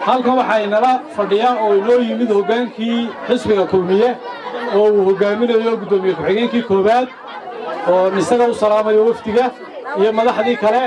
halkan waxaa inala fadhiya oo inoo yimid hoggaankii xisbiga kulmiye oo uu hoggaaminayo guddoomiye ku-xigeenkii koowaad oo isaga u salaamayo wafdiga iyo madaxdii kale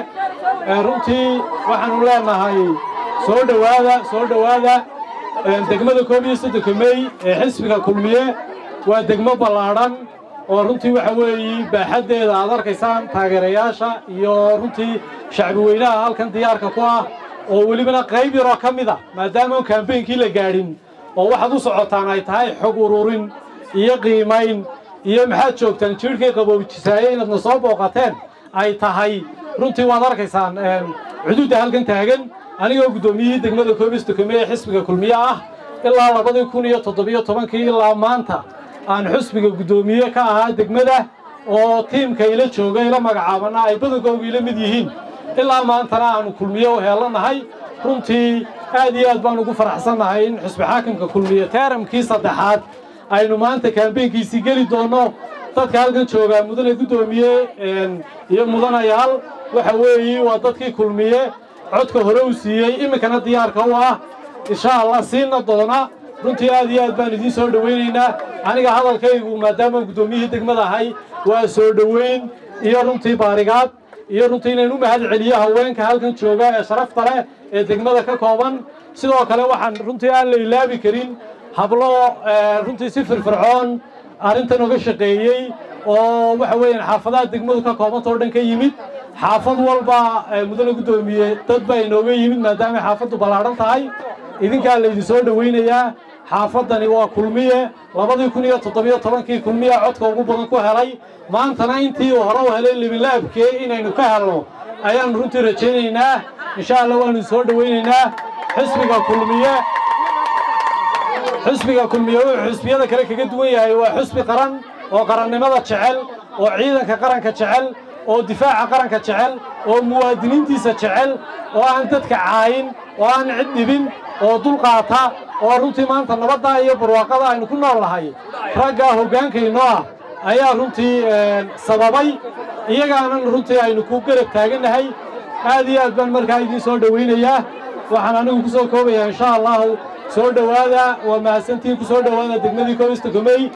runtii waxaannu leenahay soo dhowaada soo dhowaada degmada koob iyo soddonka mey ee xisbiga kulmiye waa degmo ballaadhan oo runtii waxa weeye baaxaddeeda aad arkaysaan taageerayaasha iyo runtii shacbi weynaha halkan diyaarka ku ah oo welibana qayb yaroo ka mid a maadaama on kaambeynkii la gaadhin oo waxaad u socotaan ay tahay xog ururin iyo qiimayn iyo maxaad joogtaan jiirhkay qaboojisaaye inaadna soo booqateen ay tahay runtii waad arkaysaan cuduudda halkan taagan anigoo guddoomiyihii degmada koobistokome ee xisbiga kulmiye ah ilaa labadii kun iyo toddobiyo tobankii ilaa maanta aan xusbiga guddoomiye ka ahaa degmada oo tiimka ila jooga ila magacaabana ay badankooga ila mid yihiin ilaa maantana aanu kulmiye u heelanahay runtii aad iyo aad baan ugu faraxsannahay in xusbi xaakimka kulmiye teeramkii saddexaad aynu maanta kaambeynkiisii geli doonno dadka halkan joogaa mudane guddoomiye iyo mudanayaal waxa weeye waa dadkii kulmiye codka hore u siiyey iminkana diyaarka u ah insha allah siina doona runtii aad iyo aad baan idiin soo dhowaynaynaa aniga hadalkaygu maadaamaan guddoomiyihii degmada ahay waa soo dhoweyn iyo runtii baarigaad iyo runtii inaan u mahad celiyo haweenka halkan jooga ee sharafta leh ee degmada ka kooban sidoo kale waxaan runtii aan la ilaabi karin hablo runtii si firfircoon arrintan oga shaqeeyey oo waxa weeyaan xaafadaha degmadu ka koobanta oo dhan ka yimid xaafad walba mudane guddoomiye dad baa inooga yimid maadaamay xaafaddu ballaadhan tahay idinkaa laydin soo dhowaynayaa xaafaddani waa kulmiye labadii kun iyo toddobiyo tobankii kulmiya codka ugu badan ku helay maantana intii uu hore u helay libinlaabkee inaynu ka helno ayaannu runtii rajaynaynaa insha allah waanu soo dhowaynaynaa xisbiga kulmiye xisbiga kulmiye wuxuu xisbiyada kale kaga duwan yahay waa xisbi qaran oo qarannimada jecel oo ciidanka qaranka jecel oo difaaca qaranka jecel oo muwaadiniintiisa jecel oo aan dadka caayin oo aan cid dhibin oo dulqaata oo runtii maanta nabadda iyo barwaaqada aynu ku nool nahay raggaa hoggaankaynoo ah ayaa runtii sababay iyagaanan runtii aynu ku garab taagannahay aad iyo aad baan markaa idiin soo dhowaynayaa waxaan anigu ku soo koobayaa insha allahu soo dhowaada waa mahadsantiin ku soo dhowaada degmadii koobista gomey